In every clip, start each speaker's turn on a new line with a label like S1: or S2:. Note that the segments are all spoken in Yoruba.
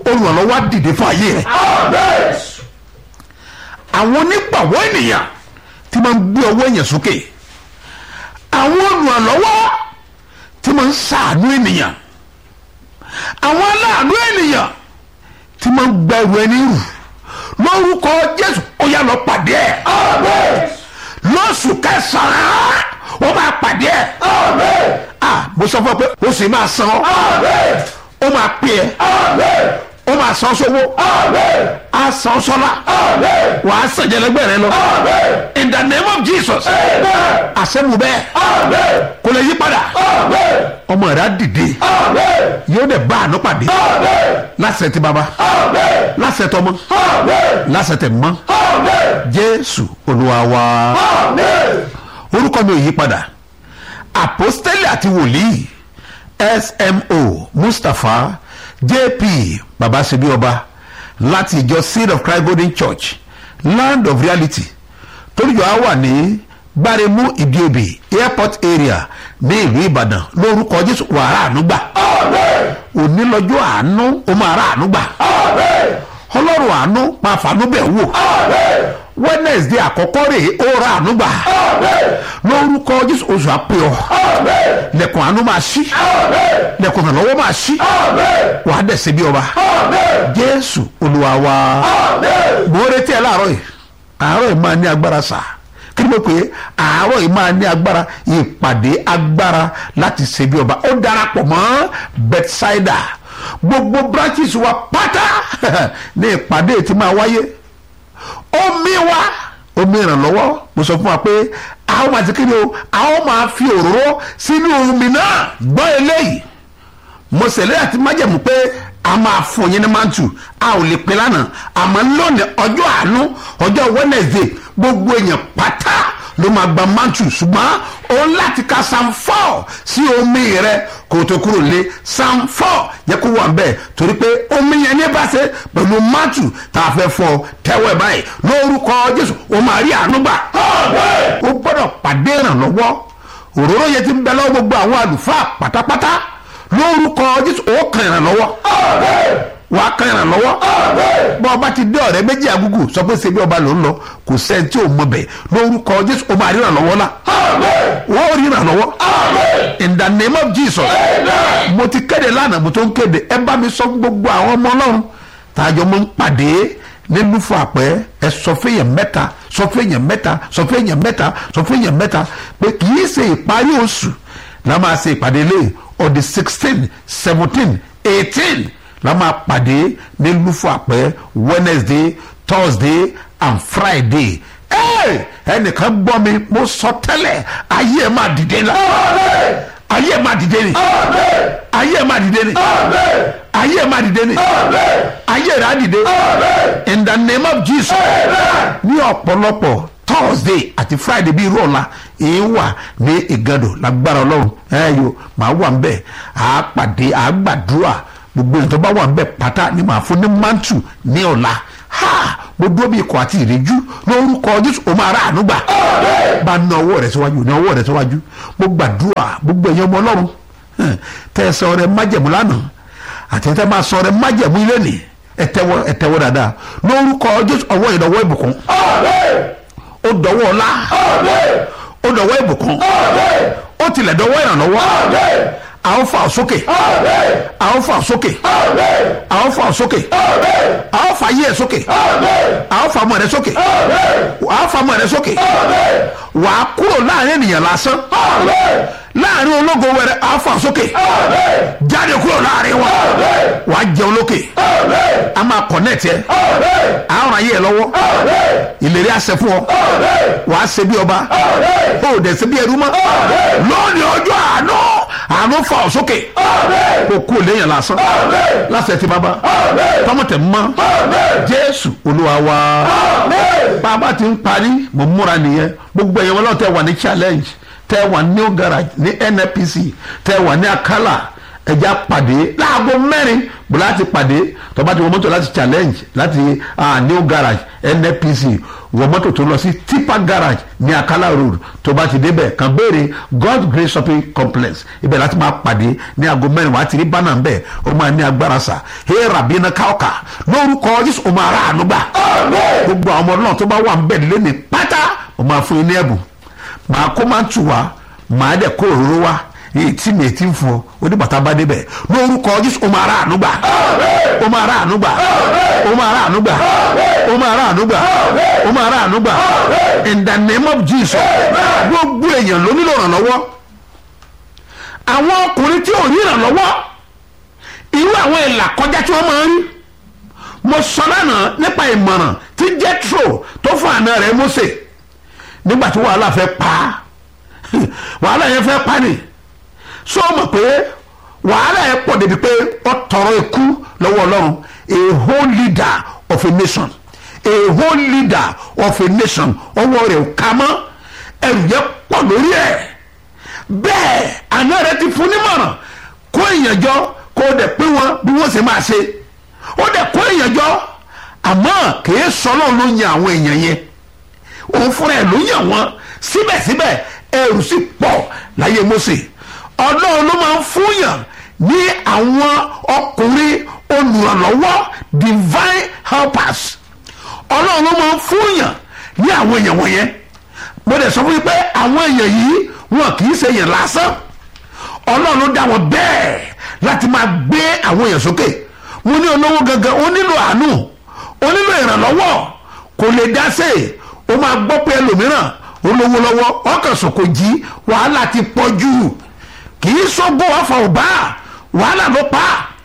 S1: olùrànlọ́wọ́ á dìde fún ayé rẹ̀ àwọn onígbàwọ́ ènìyàn tí máa ń gbé ọwọ́ èèyàn sókè àwọn olùrànlọ́wọ́ tí máa ń ṣàánú ènìyàn àwọn aláàánú ènìyàn tí máa ń gba ẹrù ẹni rù lórúkọ jésù ó yá lọ pàdé ẹ lóṣù kẹsàn-án ó máa pàdé ẹ ah mo sọ fún ọ pé ó sì máa san ọ ó máa pè ẹ ó máa san sówó á san sọlá wà á sàn jẹlẹgbẹ rẹ lọ in the name of jesus àṣẹmu bẹ́ẹ̀ kò lè yí padà ọmọ rẹ á dìde yóò dẹ̀ bá àánú pàdé láṣẹ ti bàbá láṣẹ tọmọ láṣẹ tẹ mọ jésù olúwa wa orúkọ mi ò yí padà àpọ́stélì àti wòlíì smo mustapha jp babasebi ọba láti ìjọ seed of christ golden church land of reality toríjọ á wà ní gbáremú ìdíobì airport area ní ìlú ìbàdàn lórúkọ jésù wàrà ànúgbà òní lọ́jọ́ àánú ó máa rà ànúgbà ọlọ́run àánú máa fàánú bẹ̀ wò wednesday àkọ́kọ́ rèé ó ra ànúgbà lórúkọ jésù oṣù àpè ọ lẹ̀kùn àánú máa ṣí lẹ̀kùn ìrànlọ́wọ́ máa ṣí wà á dẹ̀sẹ̀ bí ọba jésù olúwa wa mo retí ẹ láàárọ̀ yìí àárọ̀ yìí máa ní agbára sà kí ni mo pè é àárọ̀ yìí máa ní agbára ìpàdé agbára láti ṣe bí ọba ó darapọ̀ mọ́ bethsaida gbogbo branches wa pátá ní ìpàdé tí máa wáyé omi wa omi ìrànlọ́wọ́ mo sọ fún wa pé a ó máa ti kí ni o a ó máa fi òróró sínú omi náà gbọ́ eléyìí mo ṣèlérí àti májẹ̀mú pé a máa fún yín ní mantu a ò lè pè lánàá àmọ́ lónìí ọjọ́ àánú ọjọ́ wednesday gbogbo èèyàn pátá ló máa gba mantu ṣùgbọ́n o láti ka psalm four sí omi rẹ kó o tó kúrò lé psalm four yẹ kó wà bẹ́ẹ̀ torí pé omi yẹn ní bá ṣe pẹ̀lú mantu tá a fẹ́ fọ tẹ́wọ́ ẹ̀ báyìí lórúkọ jésù o máa rí àánú gbà o gbọ́dọ̀ pàdé ìrànlọ́wọ́ òróró yẹn ti ń bẹ lọ́wọ́ gbogbo àwọn àlùfáà pátápátá lórúkọ jésù ó kan ìrànlọ́wọ́ wà á kan ìrànlọ́wọ́ bọ́ ọba ti dé ọ̀rẹ́ méjì àgùgù sọ pé ṣebí ọba ló ń lọ kò sẹ́ni tí ò mọ bẹ̀ lórúkọ jésù ó máa rí ìrànlọ́wọ́ la wọ́n rí ìrànlọ́wọ́ in the name of jesus mo ti kéde lánàá mo tó ń kéde ẹ bá mi sọ fún gbogbo àwọn ọmọ ọlọ́run tààjọ mo ń pàdé nílùú fún àpẹ ẹ sọ fẹ́yàn mẹ́ta sọ fẹ́yàn mẹ́ta sọ fẹ́yàn mẹ́ta sọ fẹ́yàn mẹ́ta pé kì í ṣe ìparí oṣù la máa ṣe ìpàdé lé on the sixteen seventeen eighteen la máa pàdé ní lufo àpẹ wednesday thursday and friday ẹnìkan gbọ́ mi mo sọ tẹ́lẹ̀ ayé ẹ̀ máa dìde la ayé ẹ̀ máa dìde ni ayé ẹ̀ máa dìde ni ayé ẹ̀ máa dìde ni ayé rẹ̀ á dìde in the name of jesus ní ọ̀pọ̀lọpọ̀ thursday àti friday bíi irú ọ̀la èyí wà ní ìgàdò lágbára ọlọ́run ẹ̀yọ màá wà nbẹ̀ àá pàdé àá gbàdúrà gbogbo èèyàn tó bá wà nbẹ̀ pátá ni màá fún ní mantu ní ọ̀la ha mo dúró bí ikọ̀ àti ìrẹ́jú lórúkọ jésù o máa rà àánú gbà bá ná ọwọ́ rẹ̀ síwájú ná ọwọ́ rẹ̀ síwájú mo gbàdúrà gbogbo èèyàn ọmọ ọlọ́run tẹ́ ẹ sọ rẹ májẹ̀mú lánàá àti tẹ́ máa sọ rẹ májẹ̀mú ilé nì ẹ tẹ́wọ́ ẹ tẹ́wọ́ dáadáa lórúkọ jésù ọwọ́ ìdọ̀wọ́ ìbùkún ó dọwọ́ ọlá ó dọwọ́ ìbùkún ó tilẹ̀ dọwọ́ ìrànlọ́wọ́ àwọn fà sókè àwọn fà sókè àwọn fà sókè àwọn fà yí ẹ sókè àwọn fà mọ rẹ sókè àwọn fà mọ rẹ sókè wà á kúrò láàrin ènìyàn lásán láàrin ológo wẹrẹ àwọn fà sókè jáde kúrò láàrin wọn wà á jẹun lókè a máa kọ̀nẹ́ẹ̀tì ẹ àwọn ayé ẹ lọ́wọ́ ìlérí àṣẹ fún ọ wà á ṣe bí ọba ó dẹ̀ ṣe bí ẹrú mọ́ lónìí ọjọ́ àánú àánú fa ọ sókè kó kú léyìn lásán lásán ti bàbá tọmọtẹ mọ jésù olúwa wa bàbá ti ń parí mo múra nìyẹn gbogbo ẹ̀yẹ wọn lọ́wọ́ tẹ wà ní challenge tẹ wà ní new garage ní nnpc tẹ wà ní akala ẹja pàdé láago mẹ́rin bùrọ̀ láti pàdé tọ́ba ti wọ mọ́tò láti challenge láti uh, new garage nnpc wọ mọ́tò tó lọ sí tipa garage ní akala road tó bá ti débẹ̀ kàn béèrè god grace shopping complex ibẹ̀ láti máa pàdé ní aago mẹ́rin wàá ti rí bánà ń bẹ̀ ó máa ní agbára sà hey rabina kauka lórúkọ jésù ó máa rà àánú gbà gbogbo àwọn ọmọ náà tó bá wà ń bẹ̀ lẹ́nu pátá ó máa fún yín ní ẹ̀bùn màá kó máa tù wá màá dẹ̀ kó òróró wá èyí tí mi ti ń fún ọ oníbàtà bá débẹ̀ lórúkọ jésù ó máa rà àánú gbà ó máa rà àánú gbà ó máa rà àánú gbà ó máa rà àánú gbà ó máa rà àánú gbà in the name of jesus gbogbo èèyàn ló nílò ìrànlọ́wọ́ àwọn ọkùnrin tí ò ní ìrànlọ́wọ́ irú àwọn ìlà kọjá tí wọ́n máa ń rí mo sọ lánàá nípa ìmọ̀ràn tí jethro tó fún àna rẹ̀ mose nígbà tí wàhálà fẹ́ pa á wàhálà yẹn fẹ́ pa ni so mọ̀ pé wàhálà yẹn pọ̀ débi pé ó tọrọ ikú lọ́wọ́ ọlọ́run a whole leader of a nation a whole leader of a nation ọwọ́ rẹ̀ ò ká mọ́ ẹrù yẹn pọ̀ lórí ẹ̀ bẹ́ẹ̀ àná rẹ̀ ti fún nímọ̀ràn kó èèyàn jọ kó o dẹ̀ pé wọn bí wọ́n ṣe máa ṣe ó dẹ̀ kó èèyàn jọ àmọ́ kìí sọ́nà ló yan àwọn èèyàn yẹn òun fúnra ẹ̀ ló yàn wọ́n síbẹ̀síbẹ̀ ẹrù sì pọ̀ láyé Mósè ọlọ́run ló máa ń fúnyàn ní àwọn ọkùnrin olùrànlọ́wọ́ divine helpers ọlọ́run ló máa ń fúnyàn ní àwọn èèyàn wọ̀nyẹn mo dẹ̀ sọ fún yín pé àwọn èèyàn yìí wọn kì í ṣe èèyàn lásán ọlọ́run ló dá wọn bẹ́ẹ̀ láti máa gbé àwọn èèyàn sókè mo ní olówó gangan ó nílò àánú ó nílò ìrànlọ́wọ́ kò lè dá sí i ó máa gbọ́ pé ẹlòmíràn olówó lọ́wọ́ ọkàn sòkò jí wàhálà ti pọ̀ jù kì í sọ́gbó ọ̀fọ̀ ọ̀bá wàhálà ló pa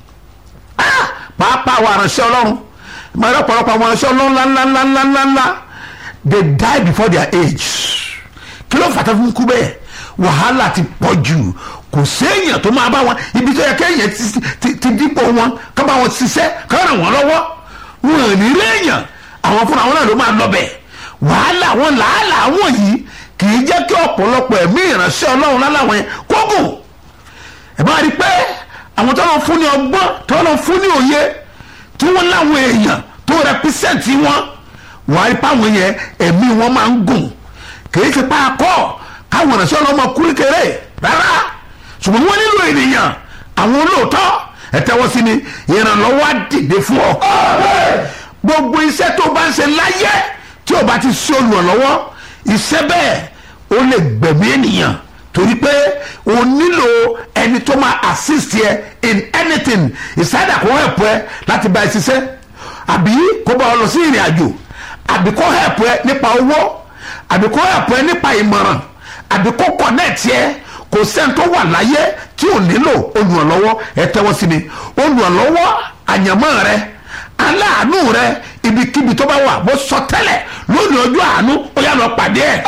S1: á pàápàá àwọn aránṣẹ́ ọlọ́run máa rẹ́ ọ̀pọ̀lọpọ̀ àwọn aránṣẹ́ ọlọ́run ńláńláńláńláńlá they die before their age kí ló fàtà fún kú bẹ́ẹ̀ wàhálà ti pọ̀ jù kò séèyàn tó máa bá wọn ibi tó yẹ kéèyàn ti dípò wọn ká bá wọn ṣiṣẹ́ ká ràn wọ́n lọ́wọ́ wọn ò ní réèyàn àwọn fúnra wọn náà ló máa lọ bẹ̀ wàhálà wọn làálàá wọn yìí kì í jẹ́ kí ọ̀pọ̀lọpọ̀ ẹ̀mí ìránṣẹ́ ọlọ́run láláwọn yẹn kógùn ẹ̀ máa rí i pé àwọn tó lọ fún ní ọgbọ́n tó lọ fún ní òye tí wọ́n láwọn èèyàn tó rẹpísẹ́ǹtì wọn wọ́n á rí páwọn yẹn ẹ̀mí wọn máa ń gùn kì í ti pa akọ́ káwọn ìránṣẹ́ ọlọ́run máa kú kékeré rárá ṣùgbọ́n wọ́n nílò ènìyàn àwọn olóòótọ́ ẹ tẹ́wọ́ sí ni ìrànlọ́wọ́ á dìde fún ọ. gbogbo iṣẹ́ tó bá ń ṣe láyé tí o bá ti ṣe olùrànlọ́wọ́ iṣẹ́ bẹ́ẹ̀ ó lè gbẹ̀mí ènìyàn torí pé o nílò ẹni tó máa assist yẹ in anything ìsáyàdà kò help ẹ láti bá ẹ ṣiṣẹ́ àbí kó bá ọ lọ sí ìrìn àjò àbí kó help ẹ nípa owó àbí kó help ẹ nípa ìmọ̀ràn àbí kó connect yẹ kò sẹ́ni tó wà láyé tí ò nílò olùrànlọ́wọ́ ẹ tẹ́wọ́ sí mi olùrànlọ́wọ́ àyànmọ́ rẹ aláàánú rẹ ibikíbi tó bá wà mo sọ tẹ́lẹ̀ lónìí ọjọ́ àánú ó yá lọ pàdé ẹ̀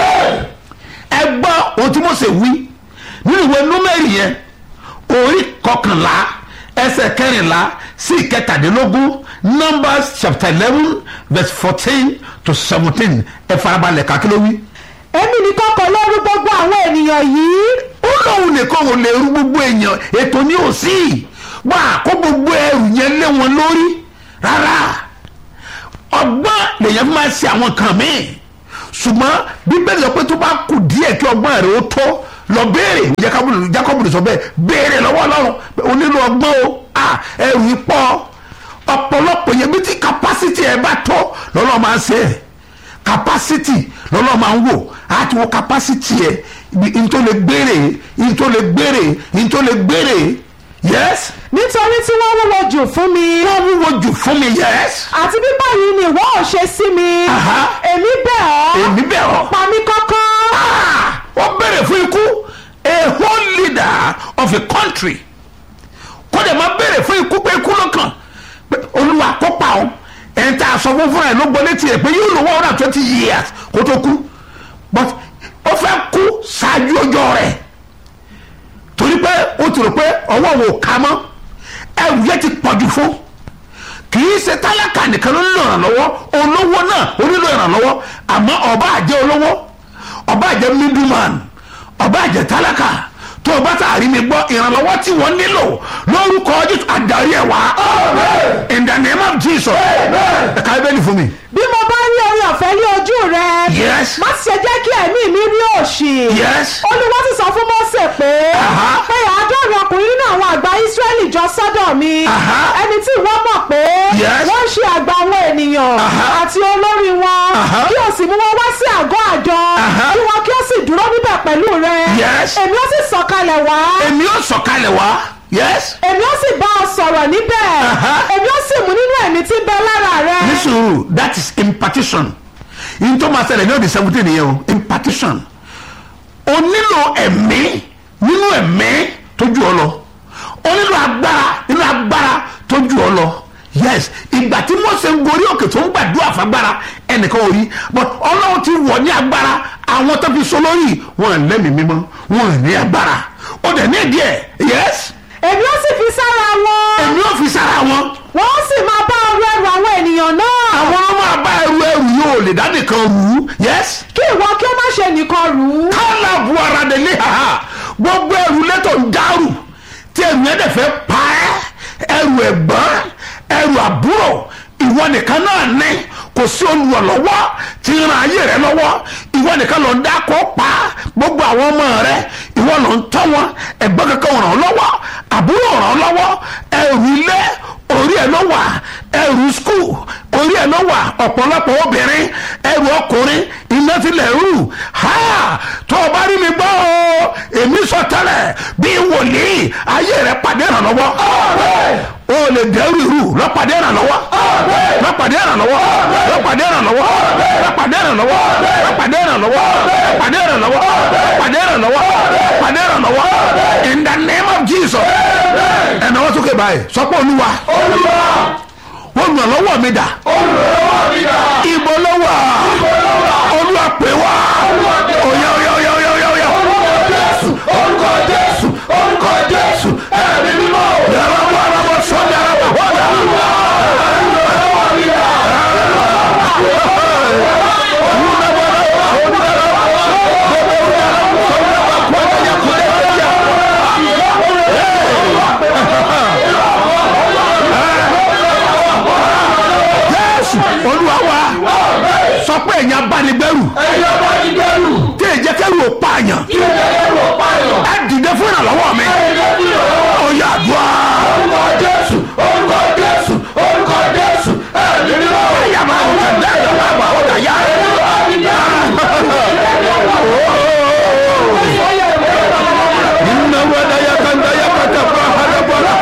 S1: ẹ gbọ́ ohun tí Mósè wí nínú ìwé númẹ́rì yẹn orí kọkànlá ẹsẹ̀ kẹrìnlá sí ìkẹtàdínlógún Numbers chapter eleven verse fourteen to seventeen ẹ farabalẹ̀ kakíló wí
S2: èmi nìkan kọ́ ló rú gbogbo àwọn ènìyàn yìí.
S1: ó lóun nìkan ò lè rú gbogbo èèyàn ètò ní òsì wà kó gbogbo ẹrù yẹn lé wọn lórí rárá ọgbọ́n lèyàn fi máa ṣe àwọn kan míì ṣùgbọ́n bíbélì sọ pé tó bá kù díẹ̀ kí ọgbọ́n rẹ̀ ó tó lọ béèrè jákọ́bù sọ bẹ́ẹ̀ béèrè lọ́wọ́ ọlọ́run o nílò ọgbọ́n o ẹrù yìí pọ̀ ọ̀pọ̀lọpọ̀ yẹn bí tí capacity ẹ bá tó lọ́lọ́ máa ń ṣe é capacity lọ́lọ́ máa ń wò á ti wo capacity ẹ̀ n tó lè gbére n tó lè gbére n tó lè gbére yes.
S2: nítorí tí wọ́n wúwo jù fún mi.
S1: wọ́n wúwo jù fún mi yes.
S2: àti bí báyìí ni ìwọ ò ṣe sí mi.
S1: Aha.
S2: èmi bẹ̀ ọ́.
S1: èmi bẹ̀ ọ́.
S2: pa mí kọ́kọ́.
S1: Ah! wọ́n bẹ̀rẹ̀ fún ikú a whole leader of a country kó dẹ̀ máa bẹ̀rẹ̀ fún ikú pé ikú lọ́kàn pé olúwa kó pa ọ́ ẹni tá a sọ fún fúnra ẹ̀ ló gbọ́ létí ẹ̀ pé yóò lò one hundred and twenty years kó tó kú but ó fẹ́ kú ṣáájú ọjọ́ rẹ̀ torí pé ó ti rò pé ọwọ́ wò ká mọ́ ẹrù yẹn ti pọ̀jù fún kì í ṣe tálákà nìkan ló nílò ìrànlọ́wọ́ olówó náà ó nílò ìrànlọ́wọ́ àmọ́ ọba àjẹ́ olówó ọba àjẹ́ middleman ọba àjẹ́ tálákà tó o bá tààrí mi gbọ́ ìrànlọ́wọ́ tí wọ́n nílò lórúkọ Jésù àdarí ẹ̀ wá in the name of Jesus ẹ̀ka ibẹ̀ ni fún mi.
S2: bí mo bá rí orí ọ̀fẹ́ ní
S1: Yes.
S2: má sì ṣe jẹ́ kí ẹ̀mí mi rí òṣì
S1: yes
S2: olúwa sì sọ fún mọ́sẹ̀ pé
S1: Aha.
S2: pé àádọ́rin ọkùnrin nínú àwọn àgbà ísírẹ́lì jọ sọ́dọ̀ mi
S1: Aha.
S2: ẹni tí ìwọ mọ̀ pé
S1: Yes.
S2: wọ́n ń ṣe àgbà àwọn ènìyàn
S1: Aha.
S2: àti olórí wọn
S1: Aha.
S2: kí o sì mú wọn wá sí àgọ́ àjọ
S1: Aha.
S2: kí wọn kí o sì dúró níbẹ̀ pẹ̀lú rẹ
S1: Yes.
S2: èmi ó sì sọ̀kalẹ̀ wá
S1: èmi ó sọ̀kalẹ̀ wá yes
S2: èmi ó sì bá ọ sọ̀rọ̀ níbẹ̀
S1: Aha.
S2: èmi ó sì mú nínú ẹ̀mí tí ń bẹ lára rẹ
S1: ní sùúrù that is impartition yìí tó máa ṣẹlẹ̀ ní ọ̀dẹ̀ seventeen yẹn o impartition o nílò ẹ̀mí nínú ẹ̀mí tó ju ọ lọ o nílò agbára nínú agbára tó ju ọ lọ yes ìgbà tí Mósè ń gorí òkè tó ń gbàdúrà fagbára ẹnìkan ò rí but ọlọ́run ti wọ̀ ní agbára àwọn tó fi so lórí wọn ò lẹ́mìí mímọ́ wọn ò ní agbára ó dẹ̀ ní ìdí ẹ̀ yes
S2: èmi ó sì fi sára wọn
S1: èmi ò fi sára wọn
S2: wọ́n ó sì máa bá ọrú ẹrù àwọn ènìyàn náà
S1: àwọn ọmọ àbá ẹrù ẹrù yóò lè dá nìkan rù ú yes
S2: kí ìwọ kí ó má ṣe nìkan rù ú
S1: kálá bu ara dẹ̀ ní haha gbogbo ẹrù lẹ́tọ̀ ń dárù tí ẹrù yẹn dẹ̀ fẹ́ pa ẹ́ ẹrù ẹ̀gbọ́n ẹrù àbúrò ìwọ nìkan náà ní kò sí olùrànlọ́wọ́ tí ń ran ayé rẹ lọ́wọ́ ìwọ nìkan ló ń dákọ̀ pa gbogbo àwọn ọmọ rẹ ìwọ ló ń tọ́ wọn ẹ̀gbọ́n kankan ràn ọ́ lọ́wọ́ àbúrò ràn ọ́ lọ́wọ́ ẹrù ilé orí ẹ̀ ló wà ẹrù skul orí ẹ̀ ló wà ọ̀pọ̀lọpọ̀ obìnrin ẹrù ọkùnrin iná tilẹ̀ rù ha tó o bá rí mi gbọ́ o èmi sọ tẹ́lẹ̀ bí wòlíì ayé rẹ̀ pàdé ìrànlọ́wọ́ o lè dẹ́rù irú lọ́pàdé ìrànlọ́wọ́ lọ́pàdé ìrànlọ́wọ́ lọ́pàdé ìrànlọ́wọ́ lọ́pàdé ìrànlọ́wọ́ lọ́pàdé ìrànlọ́wọ́ lọ́pàdé ìrànlọ́wọ́ lọ́pàdé ìrànlọ́wọ́ lọ́pàdé ìrànlọ́wọ́ in the name of Jesus ẹ̀nà wọ́n sókè báyìí sọ́pọ̀ olúwa olùrànlọ́wọ́ mi dà ibo ló wà olúwa pè wá oya oya oya oya oya oya orúkọ jésù orúkọ jésù ẹ̀mí mímọ́ yàrá wà lábọ̀ sọ́jà lábọ̀ wọ́dà. jésù olúwa wa sọ pé ẹ̀yin abánigbẹ́rù tí èjẹ́ kẹ́rù ò pààyàn ẹ dìde fún ìrànlọ́wọ́ mi ó yá àdúrà. orúkọ jésù orúkọ jésù orúkọ jésù ẹ̀mí ni wọ́n. ẹ̀yà máa ń tẹ̀lé ẹ̀yà máa bà ó dà yá. Inna wada ya kanda ya kata pa hada bora.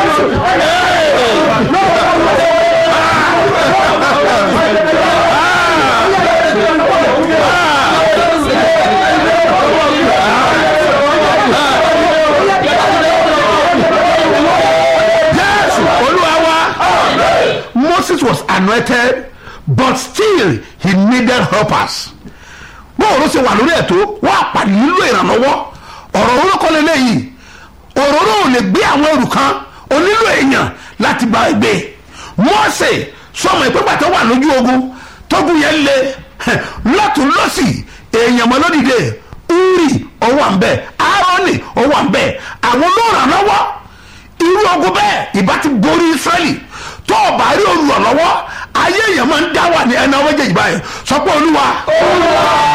S1: Yes, Olúwa wa. Moses was anointed but still he needed helpers. bóòrò ṣe wà lórí ẹ̀tọ́ wọ́n àpàdé nílò ìrànlọ́wọ́ ọ̀rọ̀ orúkọ lélẹ́yìí òróró ò lè gbé àwọn ẹrù kan ó nílò èèyàn láti bá ẹ gbé Mósè sọmọ ìpínpà tó wà lójú ogun tógun yẹn lé lọ́tún lọ́sì èèyàn mọ́ lódìde Uri ọwọ́ à ń bẹ̀ Aaroni ọwọ́ à ń bẹ̀ àwọn olóòrànlọ́wọ́ irú ogun bẹ́ẹ̀ ìbá ti borí Ísírẹ́lì tó o bá rí olùrànlọ́wọ́ ayé èèyàn máa ń dá wà ní ẹni ọwọ́ jẹ̀jì báyìí sọ pé olúwa